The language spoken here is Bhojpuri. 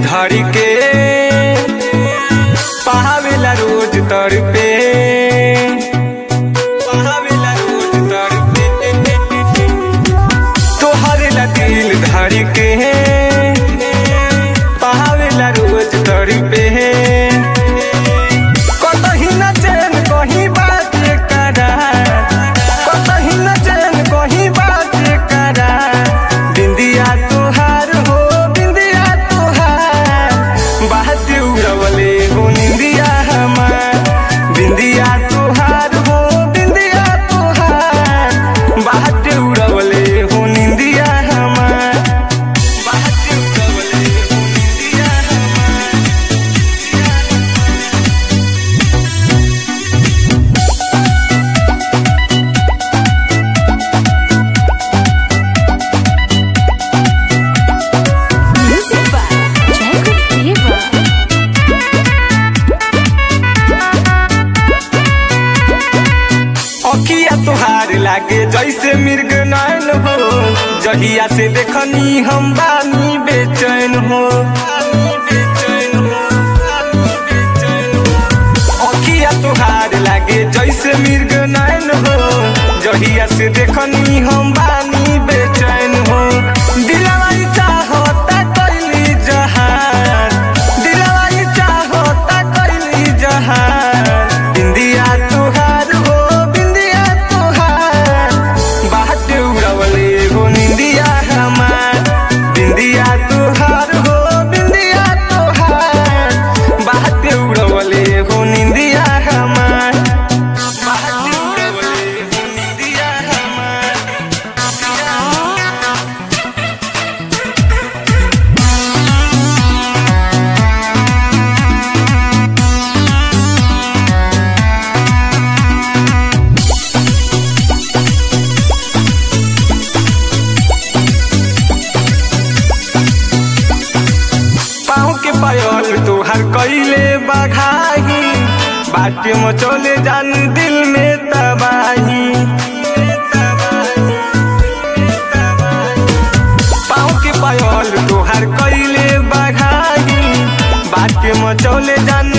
धर के पहावेला रोज तर पे पहावेला रोज तर पे तोहरे ला दिल धर के पहावेला रोज तर पे कतही न चैन कहीं बात करा कतही न चैन कहीं बात करा बिंदिया तुहार हो बिंदिया तुहार बात उड़वले हो निंदिया हमार बिंदिया तुहार हो बिंदिया तुहार बात उड़वले हो निंदिया हमार बात उड़वले हो निंदिया हमार Music by Jacob Diva. अखिया तुहार लागे जैसे मिर्ग नैन हो जहिया से देखनी हम बानी बेचैन हो अखिया तुहार लागे जैसे मिर्ग नैन हो जहिया से देखनी हम बानी बेचैन हो दिलवाई चाहता कैली जहान दिलवाई चाहता कैली जहान बिंदिया तुहार हो बिंदिया तुहार बात उड़वले हो निंदिया हमार बिंदिया तुहार हो बिंदिया तुहार बात उड़वले हो निंदिया हमार बात उड़वले हो निंदिया हमार पाँव के पायल तोहर कैले बघाही बाटे मचोले जान दिल में तबाही पाँव के पायल तोहर कैले बघाही बाटे मचोले जान